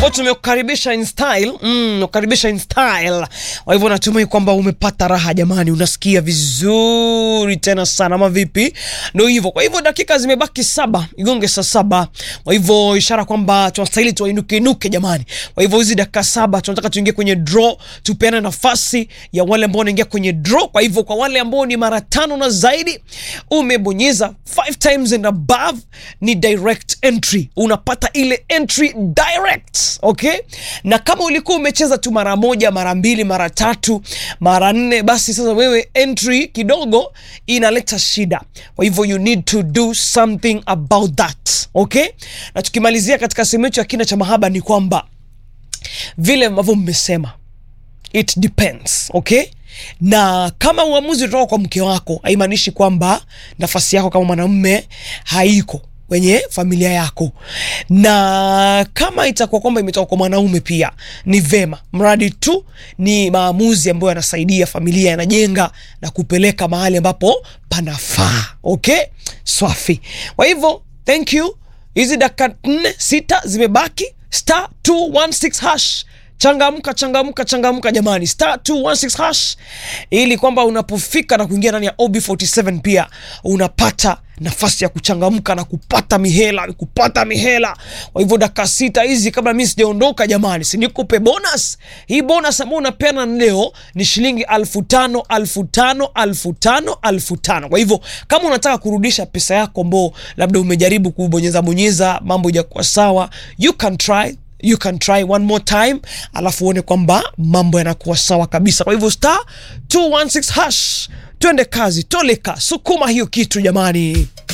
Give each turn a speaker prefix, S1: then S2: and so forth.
S1: ambao tumekukaribisha in style mm, kukaribisha in style. Kwa hivyo natumai kwamba umepata raha jamani, unasikia vizuri tena sana, ama vipi? Ndio hivyo. Kwa hivyo dakika zimebaki saba igonge saa saba, kwa hivyo ishara kwamba tunastahili tuinuke inuke jamani. Kwa hivyo hizi dakika saba tunataka tuingie kwenye draw, tupeane nafasi ya wale ambao wanaingia kwenye draw. Kwa hivyo kwa wale ambao ni mara tano na zaidi, umebonyeza five times and above, ni direct entry, unapata ile entry direct okay. Na kama ulikuwa umecheza tu mara moja, mara mbili, mara tatu, mara nne, basi sasa wewe entry kidogo inaleta shida. Kwa hivyo you need to do something about that okay. Na tukimalizia katika sehemu yetu ya kina cha mahaba ni kwamba vile ambavyo mmesema it depends okay na kama uamuzi utoka kwa mke wako haimaanishi kwamba nafasi yako kama mwanamume haiko kwenye familia yako, na kama itakuwa kwamba imetoka kwa mwanaume pia ni vema, mradi tu ni maamuzi ambayo yanasaidia familia, yanajenga na kupeleka mahali ambapo panafaa. Okay, swafi. Kwa hivyo thank you. Hizi dakika nne sita zimebaki, star 216 hash Changamka, changamka, changamka jamani, star 216 hash, ili kwamba unapofika na kuingia ndani ya OB47 pia unapata nafasi ya kuchangamka na kupata mihela, kupata mihela. Kwa hivyo dakika sita hizi kabla mimi sijaondoka, jamani, si nikupe bonus hii. Bonus ambayo unapeana leo ni shilingi alfu tano alfu tano alfu tano alfu tano. Kwa hivyo kama unataka kurudisha pesa yako ambao labda umejaribu kubonyeza bonyeza, mambo ijakuwa sawa, you can try you can try one more time, alafu uone kwamba mambo yanakuwa sawa kabisa. Kwa hivyo star 216 hash, twende kazi, toleka, sukuma hiyo kitu jamani.